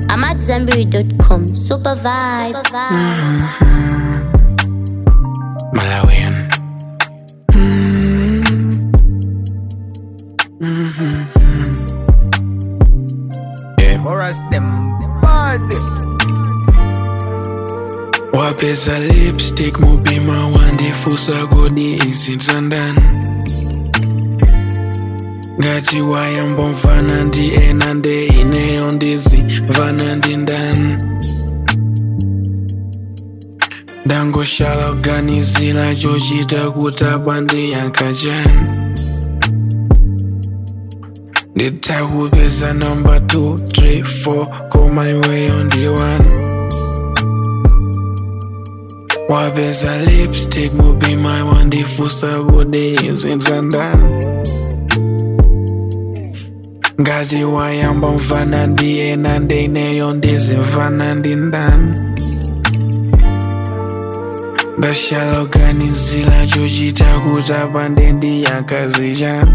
I'm at Zenberry.com. Super vibes. Malawian. Yeah. Chorus them bad. wapeza lipstick mupima wandifusa kodi izinza ndani ngati wayambomvana ndi ena nde ineyo ndizimvana ndi ndani ndangoshala kuganizira chochita kutapa ndiyankha chani nditakupeza namba 2 3 4 koma iweyo ndi 1 wapeza lipstick mupima wandifusa kodi izinza ndani ngati wayamba mvana ndi ena ndeineyo ndizimvana ndi ndani ndashala kuganizira chochita kutapa nde ndiyankhazi chani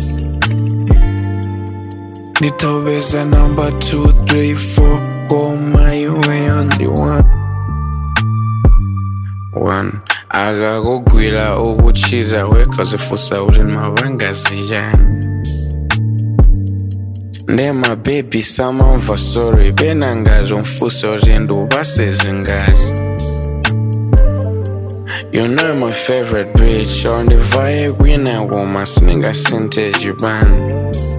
nditopeza namba 2 3 4 koma iweyo ndi 1 one akakugwira ukuchita wekazifusa kuti mavangaziyani nde mabhebi samamva story pena ngati umfusa kuti ndiupase zingati You know my favorite bitch on the vibe kwina koma siningasinthe chipani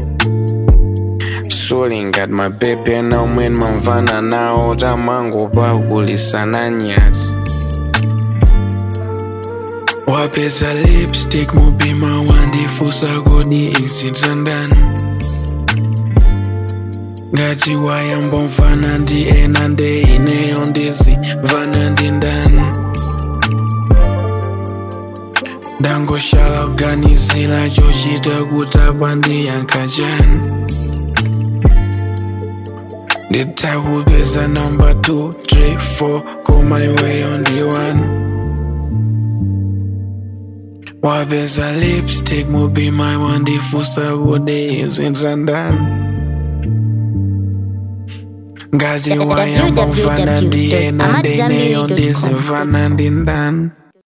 Soling at my baby now when mamvana nawo tamango pakulisana nyati wapeza lipstick mupima wandifusa kodi izinza ndani ngati wayambomvana ndi ena nde ineyo ndizimvana ndi ndani ndangoshala kuganizira chochita kutapa ndiyankha chani nditakupeza namba 2 3 4 koma iweyo ndi 1 wapeza lipstick mupima wandifusa kodi izinza ndani ngati wayamba mvana ndi ena ndeineyo ndizimvana ndi ndani